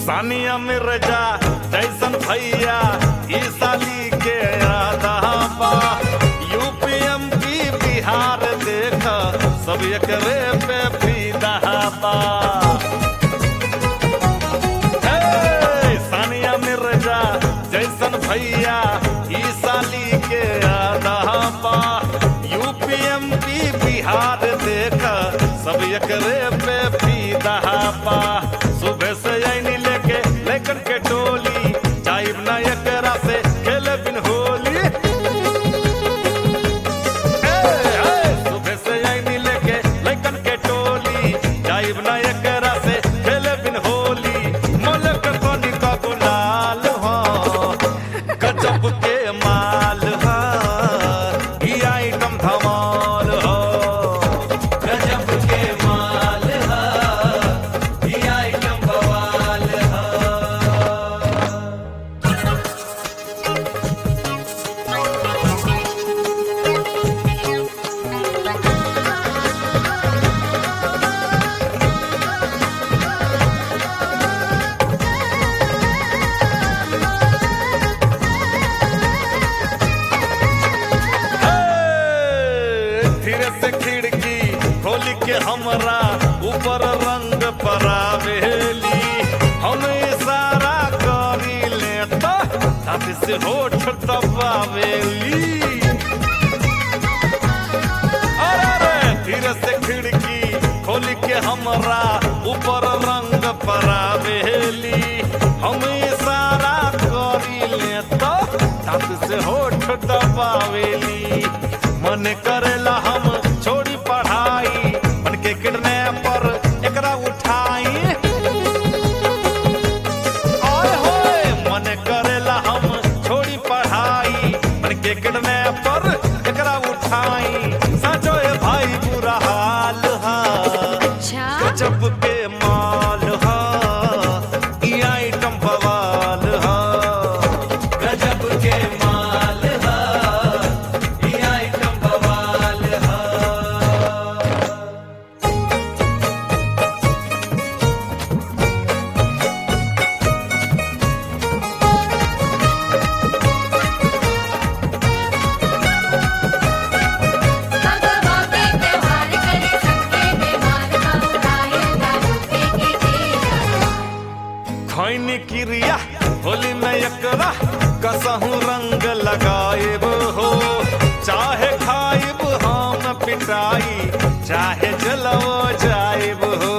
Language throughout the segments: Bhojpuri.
सानिया मिर्जा जैसन भैया ई साली के आधा बा यूपी एमपी बिहार देख सब एकरे पे फीदा बा हे, सानिया मिर्जा जैसन भैया ई साली के आधा बा यूपी एमपी बिहार देख सब एकरे पे फीदा बा सुबह से आईनी लेके लेकर के टोली जाइब ना एकरा से खेले बिन होली ए, ए, सुबह से आईनी लेके लेकर के टोली जाइब ना एकरा से खेले बिन होली मोले के तनी का गुलाल हो गजब के माल हो ई आइटम धमाल हो गजब के माल हो ई आइटम बवाल हो हे, धीरे से खिड़की खोल के हमरा ऊपर रंग परावेली हम इशारा करी ले तो छाती से होठ दबावेली अरे रे, धीरे से खिड़की खोल के हमरा ऊपर रंग परावेली हम इशारा करी ले तो छाती से होठ दबावेली मन करेला हम छोड़ी पढ़ाई मन के किडनैपर एकरा उठाई आय होय मन करेला हम छोड़ी पढ़ाई मन के किडनैपर एकरा उठाई सचो ए भाई बुरा हाल हा अच्छा गजब के माल हा ई आइटम बवाल हा गजब के माल हा ई आइटम बवाल हा भगवा के त्योहार करे सबके बीमार बहुराए दारू के तेरा खैनी क्रिया होली में एकरा कसहू रंग लगाएब हो चाहे खाइब हम पिटाई चाहे जलो जाएब हो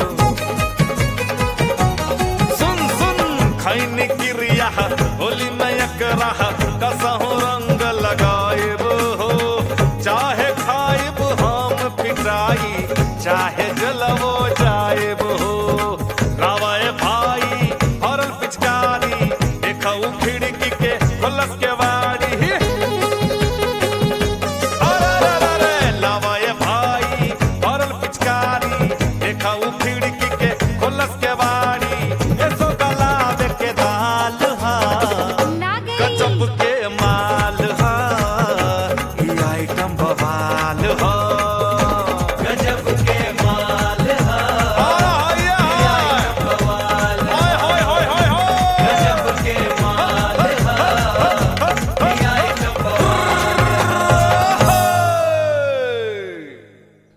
सुन सुन खैनी क्रिया होली में एकरा कसहू रंग लगाएब हो चाहे खाइब हम पिटाई चाहे जलवो जाएब हो रावाए भाई हरल पिचकारी देखऊ खिड़की के खुलस के वाड़ी अरे रे रे रे, लावाए भाई हरल पिचकारी देखऊ खिड़की के खुलस के वाड़ी ऐसो गला के दाल हा ना गजब गई के माल